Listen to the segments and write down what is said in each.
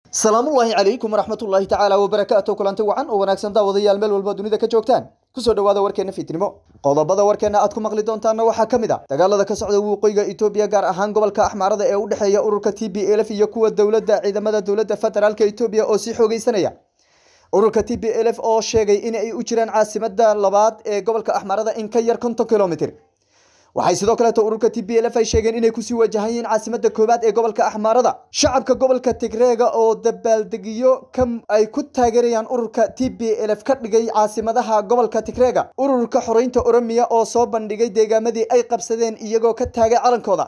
salaamullaahi calaykum waraxmatullaahi tacaala wabarakaatu kulanti wacan oo wanaagsan daawadayaal meel walba dunida ka joogtaan kusoo dhawaada warkeena fiidnimo qodobada warkeena aad ku maqli doontaana waxaa ka mid a dagaalada ka socda waqooyiga etoobiya gaar ahaan gobolka axmaarada ee u dhexeeya ururka t b lf iyo kuwa dowladda ciidamada dowladda federaalka etoobiya oo sii xoogeysanaya ururka t b lf oo sheegay in ay u jiraan caasimada labaad ee gobolka axmaarada in ka yar konton kilomitr waxay sidoo kaleeto ururka t b lf ay sheegeen inay kusii wajahan yihiin caasimada koowaad ee gobolka axmaarada shacabka gobolka tigreega oo dabaaldegiyo ay ku taageerayaan ururka t b lf ka dhigay caasimadaha gobolka tigreega ururka xoreynta oromiya oo soo bandhigay deegaamadii ay qabsadeen iyagoo ka taagay calankooda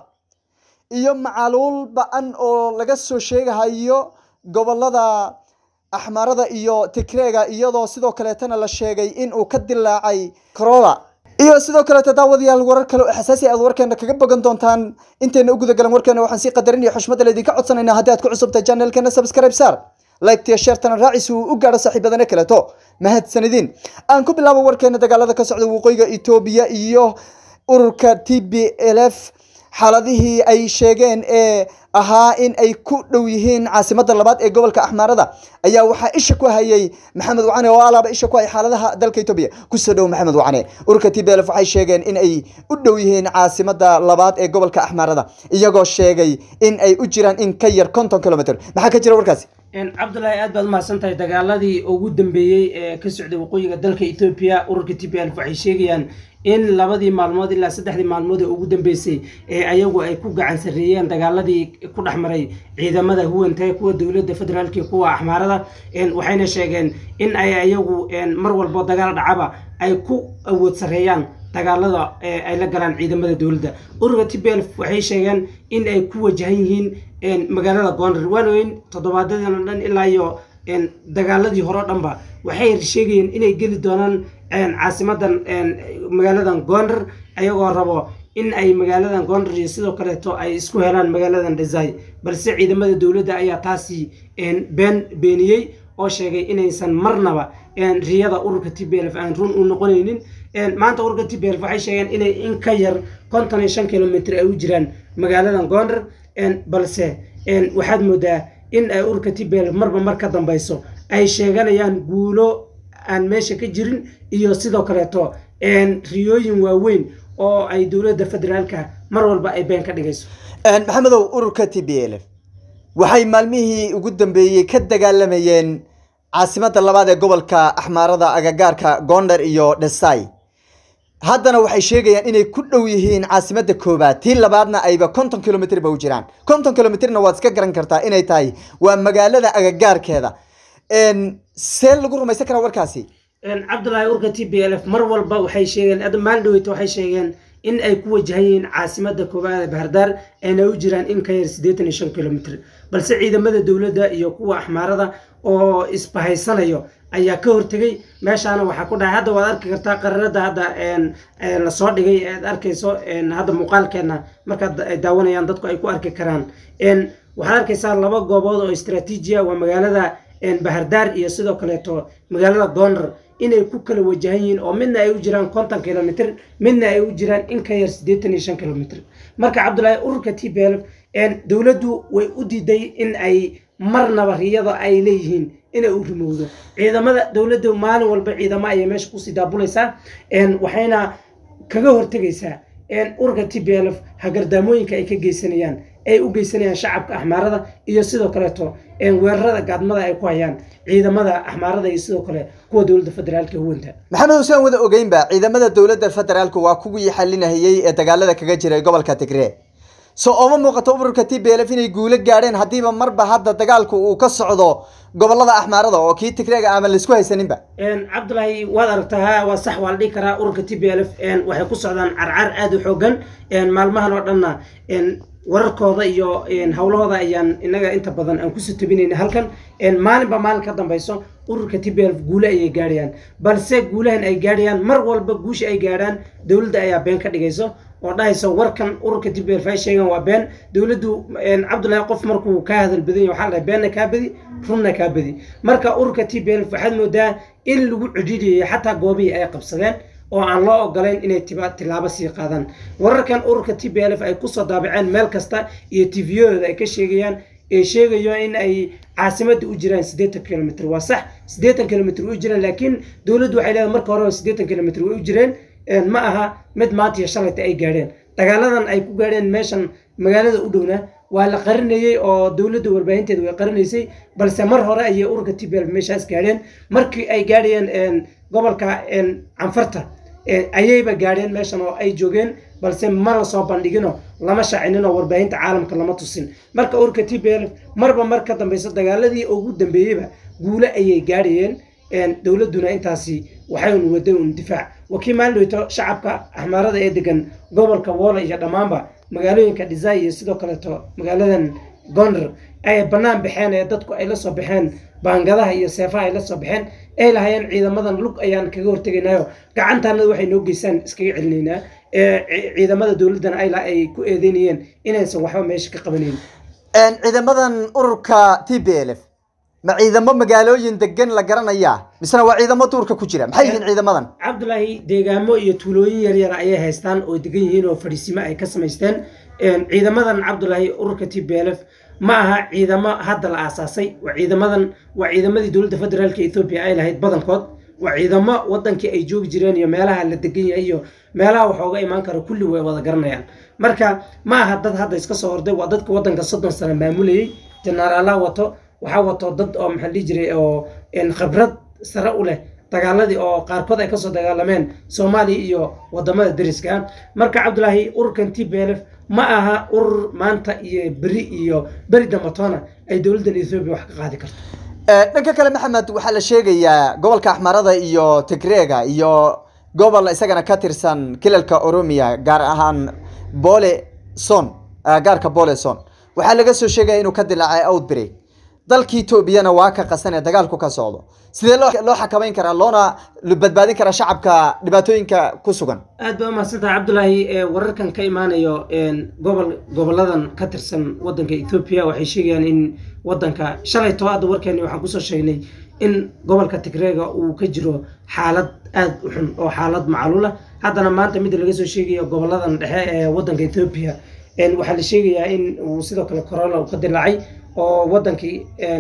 iyo macaluul ba-an oo laga soo sheegahayo gobolada axmaarada iyo tigreega iyadoo sidoo kaleetana la sheegay in uu ka dilaacay corola iyo sidoo kaleeto daawadayaal warar kale oo xasaasi aad warkeena kaga bogan doontaan intayna u gudagalan warkeena waxaan sii qadarin iyo xushmada laydinka codsanaynaa haddii aad ku cusubtahay channelkeena subscribe saar liketiyo sheertana raaci si uu u gaadho saaxiibadana kaleeto mahadsanidin aan ku bilaabo warkeena dagaalada ka socda waqooyiga etoobiya iyo ururka t b lf xaaladihii ay sheegeen ee ahaa in ay ku dhow yihiin caasimada labaad ee gobolka axmaarada ayaa waxaa isha ku hayay maxamed wacane oo alaaba isha ku hay xaaladaha dalka etoobiya kusoo dhow maxamed wacane ururka t b lf waxay sheegeen in ay u dhow yihiin caasimada labaad ee gobolka axmaarada iyagoo sheegay in ay u jiraan in ka yar konton kilomitr maxaa ka jira warkaasi cabdulaahi aad baad umahadsan tahay dagaaladii ugu dambeeyey ee ka socday waqooyiga dalka etoobiya ururka t b lf waxay sheegayaan in labadii maalmood ilaa saddexdii maalmood ee ugu dambeysay ee ayagu ay ku gacan sarreeyeen dagaaladii ku dhex maray ciidamada huwanta kuwa dowladda federaalk iyo kuwa axmaarada waxayna sheegeen in ay ayagu mar walbo dagaal dhacaba ay ku awood sarreeyaan dagaalada ay la galaan ciidamada dowladda ururka t b lf waxay sheegeen in ay ku wajahan yihiin magaalada goondar waanoyn toddobaadadana dhan ilaa iyo dagaaladii hore o dhanba waxay sheegayeen inay geli doonaan caasimadan magaaladan goondar ayagoo rabo in ay magaaladan goondar iyo sidoo kaleeto ay isku helaan magaaladan desai balse ciidamada dowladda ayaa taasi been beeniyey oo sheegay inaysan marnaba riyada ururka t b lf aan run u noqonaynin maanta ururka t b lf waxay sheegeen inay in ka yar konton iyo shan kilomitr ay u jiraan magaaladan goondar balse waxaad moodaa in ay ururka t b lf marba mar ka dambeyso ay sheeganayaan guulo aan meesha ka jirin iyo sidoo kaleeto riyooyin waaweyn oo ay dowladda federaalka mar walba ay been ka dhigayso maxamedow ururka t b lf waxay maalmihii ugu dambeeyey ka dagaalamayeen caasimada labaad ee gobolka axmaarada agagaarka goondar iyo dhesai haddana waxay sheegayaan inay ku dhow yihiin caasimada koobaad tii labaadna ayba konton kilomitr ba u jiraan konton kilomitrna waad iska garan kartaa inay tahay waa magaalada agagaarkeeda see lagu rumaysan karaa warkaasi cabdulaahi urka t b lf mar walba waxay sheegeen maalin dhaweyta waxay sheegeen in ay ku wajahan yihiin caasimada koobaad ee bahardaar ayna u jiraan in ka yar siddeetan iyo shan kilomitr balse ciidamada dowladda iyo kuwa axmaarada oo isbahaysanayo ayaa ka hortegay meeshaana waxaa ku dhahay hadda waad arki kartaa qararada hadda lasoo dhigay aad arkayso hadda muuqaalkeena markaad daawanayaan dadku ay ku arki karaan waxaad arkaysaa laba goobood oo istraatiijiya waa magaalada bahardaar iyo sidoo kaleeto magaalada goondar inay ku kala wajahan yihiin oo midna ay u jiraan konton kilomitr midna ay u jiraan in ka yar siddeetan iyo shan kilomitr marka cabdulaahi ururka t b lf dowladdu way u diiday in ay marnaba riyada ay leeyihiin inay u rimowdo ciidamada dowladda maalin walba ciidamo ayay meesha kusii daabulaysaa waxayna kaga hortegaysaa ururka t b lf hagardaamooyinka ay ka geysanayaan ay u geysanayaan shacabka axmaarada iyo sidoo kaleeto weerarada gaadmada ay ku hayaan ciidamada axmaarada iyo sidoo kale kuwa dowladda federaalka huwanta maxamed usaan wada ogeynba ciidamada dowladda federaalka waa kuwii xalinahayey ee dagaalada kaga jiray gobolka tigree so ooma muuqato ururka t b lf inay guulo gaadheen haddiiba marba hadda dagaalku uu ka socdo gobolada axmaarada oo kii tigreega ama laisku haysaninba cabdulaahi waad aragtaa waa sax waa la dhihi karaa ururka t b lf waxay ku socdaan carcar aada u xoogan maalmahan oo dhanna wararkooda iyo howlahooda ayaan inaga inta badan aan kusoo tabinayna halkan maalinba maalin ka dambeyso ururka t b lf guule ayay gaadhayaan balse guulahan ay gaadhayaan mar walba guusha ay gaadhaan dowladda ayaa been ka dhigayso oo dhahayso warkan ururka t b lf ay sheegaan waa been dowladdu cabdullaahi qof markuu kaa hadal badan yahay waxaa la dhahay beenna kaa badi runna kaa badi marka ururka t b lf waxaad moodaa in lagu cidhiidhiyay xataa goobihii ay qabsadeen oo aan loo ogolayn inay tilaabo sii qaadaan wararkan ururka t b lf ay kusoo daabaceen meel kasta iyo tviyadooda ay ka sheegayaan ee sheegayo in ay caasimadda u jiraan siddeetan kilomitr waa sax siddeetan kilomitr way u jiraan laakiin dowladdu waxay leedahay marka hore siddeetan kilomitr way u jireen ma aha mid maanta iyo shalayta ay gaadheen dagaaladan ay ku gaadheen meeshan magaalada u dhowna waa la qarinayey oo dowladda warbaahinteeda way qarinaysay balse mar hore ayay ururka t b l meeshaas gaadheen markii ay gaadhayeen gobolka canfarta ayayba gaadheen meeshan oo ay joogeen balse ma la soo bandhigino lama shaacinin oo warbaahinta caalamka lama tusin marka ururka t b l marba mar ka dambeyso dagaaladii ugu dambeeyeyba guule ayay gaadhayeen dowladduna intaasi waxay un waday un difaac wakii maalidhowto shacabka axmaarada ee degan gobolka woola iyo dhammaanba magaalooyinka dhisay iyo sidoo kaleeto magaaladan gondar ay bannaan baxeen ee dadku ay la soo baxeen baangadaha iyo seefaha ay la soo baxeen ay lahayeen ciidamadan lug ayaan kaga hortegaynayo gacantaanada waxay noo geysaan iskaga celinaynaa ciidamada dowladdana ayla ay ku eedeynayeen inaysan waxba meesha ka qabanayn ciidamadan ururka t b l f ma ciidamo magaalooyin degan la garanayaa misena waa ciidamo duurka ku jira maxay yihiin ciidamadan cabdulaahi deegaamo iyo tuulooyin yaryar ayay haystaan oo degan yihiin oo fadhiisimo ay ka samaysteen ciidamadan cabdulaahi ururka t b l f ma aha ciidamo hadda la aasaasay waa ciidamadan waa ciidamadii dowladda federaalka ethoobiya ay lahayd badankood waa ciidamo wadankii ay joogi jireen iyo meelaha la degan yahay iyo meelaha wax ooga imaan kara kulli way wada garanayaan marka ma aha dad hadda iska soo horday waa dadka wadanka soddon sano maamulayay jenaraala wato waxaa wato dad oo maxaa dhihi jiray oo khibrad sare u leh dagaaladii oo qaarkood ay kasoo dagaalameen soomaaliya iyo wadamada deriska marka cabdulaahi ururkan t b l f ma aha urur maanta iyo beri iyo beri dambatoona ay dowladdan ethoobiya wax ka qaadi karto dhanka kale maxamed waxaa la sheegayaa gobolka axmarada iyo tigreega iyo gobol isagana ka tirsan kilalka oromiya gaar ahaan bole son gaarka bole son waxaa laga soo sheegaya inuu ka dilaacay outbreak dalka etoobiyana waa ka qasan ee dagaalku ka socdo sidee loo xakamayn karaa loona badbaadin karaa shacabka dhibaatooyinka ku sugan aad baa umahadsantaha cabdulaahi wararkan ka imaanayo gobol goboladan ka tirsan wadanka ethoobiya waxay sheegayaan in wadanka shalay to hadda warkeeni waxaan kusoo sheegnay in gobolka tigreega uu ka jiro xaalad aad u xun oo xaalad macluula haddana maanta midda laga soo sheegayo goboladan dhexe ee wadanka ethoobiya waxaa la sheegayaa in uu sidoo kale corona uu ka dilaacay oo wadankii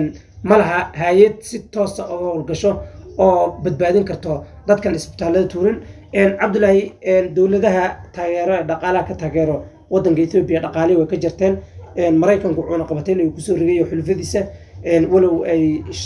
ma laha hay-ad si toosa oga howlgasho oo badbaadin karto dadkan isbitaalada tuurin cabdulaahi dowladaha taageero ee dhaqaalaha ka taageero wadanka ethoobiya dhaqaalihi way ka jirteen maraykanku wuxuuna qabatay inuu kusoo rigayo xulfadiisa walow ay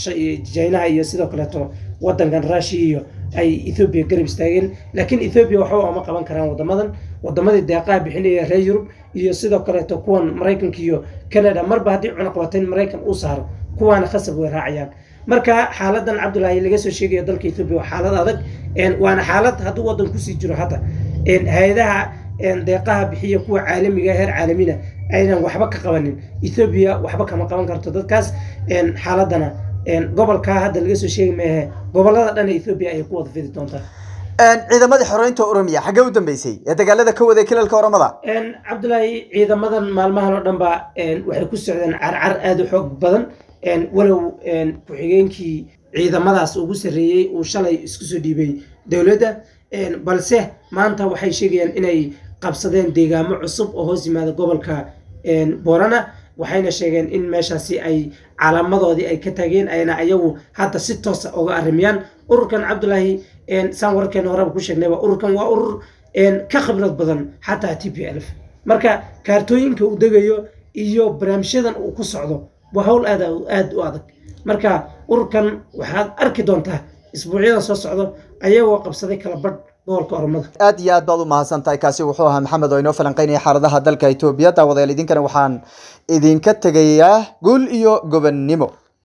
jinaha iyo sidoo kaleeto wadankan russia iyo ay ethoobiya garab istaageen laakiin ethoobiya waxba oma qaban karaan wadamadan wadamadii deeqaha bixinaya reer yurub iyo sidoo kaleeto kuwan maraykanka iyo canada marba haddii cunaqabateyn maraykan uu saaro kuwaana khasab way raacayaan marka xaaladan cabdulaahi laga soo sheegaya dalka ethoobiya waa xaalad adag waana xaalad hadduu wadan kusii jiro hadda hay-adaha deeqaha bixiya kuwa caalamiga heer caalamina aynan waxba ka qabanin ethoobiya waxba kama qaban karto dadkaas xaaladana gobolka hadda laga soo sheegi maahe gobolada dhan ee ethoobiya ayay ku wada fidi doontaa ciidamadii xoreynta oromiya xaggee u dambeysay ee dagaalada ka waday kilalka oromada cabdulaahi ciidamadan maalmahan oo dhan ba waxay ku socdeen carcar aada u xoog badan walow ku-xigeenkii ciidamadaas ugu sarreeyey uu shalay isku soo dhiibay dowladda balse maanta waxay sheegayaan inay qabsadeen deegaamo cusub oo hoos yimaada gobolka borana waxayna sheegeen in meeshaasi ay calaamadoodii ay ka taageen ayna ayagu hadda si toosa uga arrimiyaan ururkan cabdulaahi saan wararkeena horeba ku sheegnayba ururkan waa urur ka khibrad badan xataa t p l f marka kaartooyinka uu degayo iyo barnaamijyadan uu ku socdo waa hawl aad aad u adag marka ururkan waxaad arki doontaa isbuucyadan soo socdo ayagoo qabsaday kala badh gobolka oromada aad iyo aad baad u mahadsan tahay kaasi wuxuu ahaa maxamed oo inoo falanqeynaya xaaladaha dalka etoobiya daawadayaal idinkana waxaan idinka tegayaa guul iyo gobonnimo